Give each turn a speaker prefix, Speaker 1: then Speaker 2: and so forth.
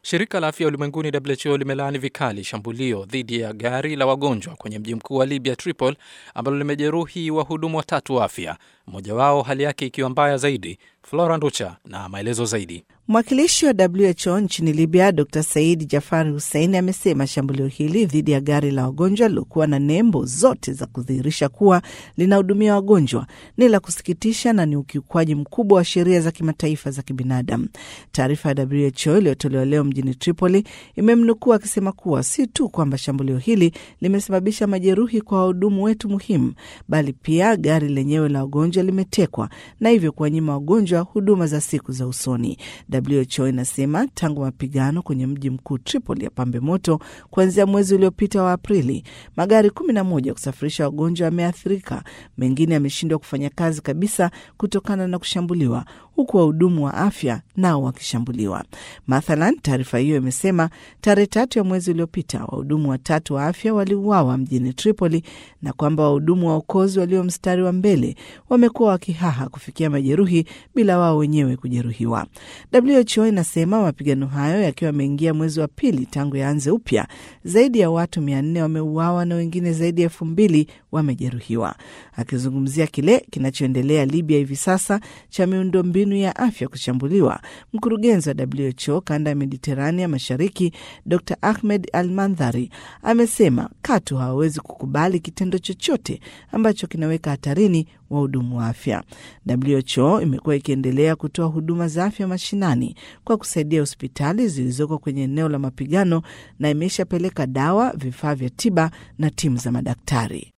Speaker 1: Shirika la Afya Ulimwenguni WHO limelaani vikali shambulio dhidi ya gari la wagonjwa kwenye mji mkuu wa Libya, Tripoli, ambalo limejeruhi wahudumu watatu wa afya, mmoja wao hali yake ikiwa mbaya zaidi. Flora Nducha na maelezo zaidi.
Speaker 2: Mwakilishi wa WHO nchini Libya, Dr Said Jafari Hussein amesema shambulio hili dhidi ya gari la wagonjwa lilokuwa na nembo zote za kudhihirisha kuwa linahudumia wagonjwa ni la kusikitisha na ni ukiukwaji mkubwa wa sheria za kimataifa za kibinadamu. Taarifa ya WHO iliyotolewa leo mjini Tripoli imemnukuu akisema kuwa si tu kwamba shambulio hili limesababisha majeruhi kwa wahudumu wetu muhimu, bali pia gari lenyewe la wagonjwa limetekwa na hivyo kuwanyima wagonjwa huduma za siku za usoni. WHO inasema tangu mapigano kwenye mji mkuu Tripoli ya pambe moto kuanzia mwezi uliopita wa Aprili, magari kumi na moja kusafirisha wagonjwa yameathirika, mengine yameshindwa kufanya kazi kabisa kutokana na kushambuliwa, huku wahudumu wa afya nao wakishambuliwa. Mathalan, taarifa hiyo imesema tarehe tatu ya mwezi uliopita wahudumu watatu wa afya waliuawa mjini Tripoli na kwamba wahudumu wa uokozi walio mstari wa mbele wamekuwa wakihaha kufikia majeruhi bila wao wenyewe kujeruhiwa. WHO inasema mapigano hayo yakiwa yameingia mwezi wa pili tangu yaanze upya, zaidi ya watu mia nne wameuawa na wengine zaidi ya elfu mbili wamejeruhiwa. Akizungumzia kile kinachoendelea Libya hivi sasa cha miundombinu ya afya kushambuliwa, mkurugenzi wa WHO kanda ya Mediterania Mashariki Dr Ahmed Al Mandhari amesema katu hawawezi kukubali kitendo chochote ambacho kinaweka hatarini wahudumu wa afya. WHO imekuwa ikiendelea kutoa huduma za afya mashinani kwa kusaidia hospitali zilizoko kwenye eneo la mapigano na imeshapeleka dawa, vifaa vya tiba na timu za madaktari.